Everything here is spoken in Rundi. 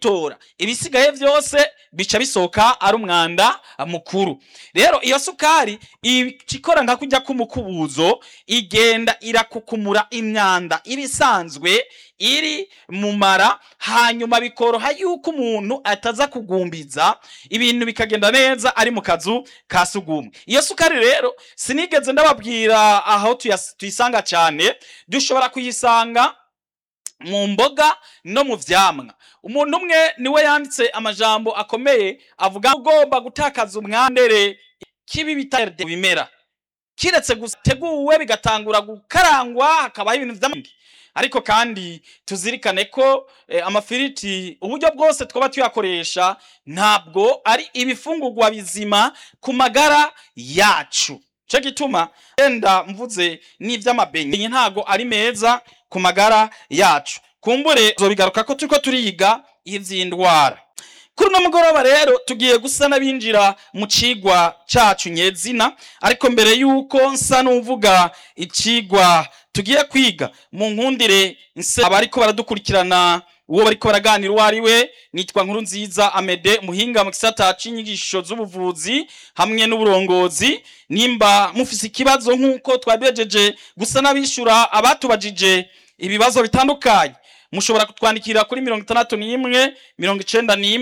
kuyitora ibisigaye vyose bica bisohoka ari umwanda mukuru rero iyo sukari ikora nka kujya k'umukubuzo igenda irakukumura imyanda iba isanzwe iri mu mara hanyuma bikoroha yuko umuntu ataza kugumbiza ibintu bikagenda neza ari mu kazu ka sugumwe iyo sukari rero sinigeze ndababwira aho tuyas- tuyisanga cyane dushobora kuyisanga mu mboga no mu vyamwa umuntu umwe niwe yanditse amajambo akomeye avuga ugomba gutakaza umwandere kibi bita bimera kiretse guteguwe bigatangura gukarangwa hakabaho ibintu vy'amandi ariko kandi tuzirikane ko eh, amafiriti uburyo bwose twaba tuyakoresha ntabwo ari ibifungurwa bizima ku magara yacu cyo gituma yenda mvuze n'ivy'amabenye ntago ari meza ku magara yacu kumbure zobigaruka ko turiko turiga ivy'indwara kuri uno mugoroba rero tugiye gusa n'abinjira mu cigwa cacu nyezina ariko mbere yuko nsa n'uvuga icigwa tugiye kwiga mu nkundire nse abariko baradukurikirana uwo bariko baraganira uwo ari we nitwa nkuru nziza amede muhinga mu gisata c'inyigisho z'ubuvuzi hamwe n'uburongozi nimba mufise ikibazo nk'uko twabijeje gusa n'abishura abatubajije ibibazo bitandukanye mushobora kutwandikira kuri mirongo itandatu n'imwe mirongo icenda n'imwe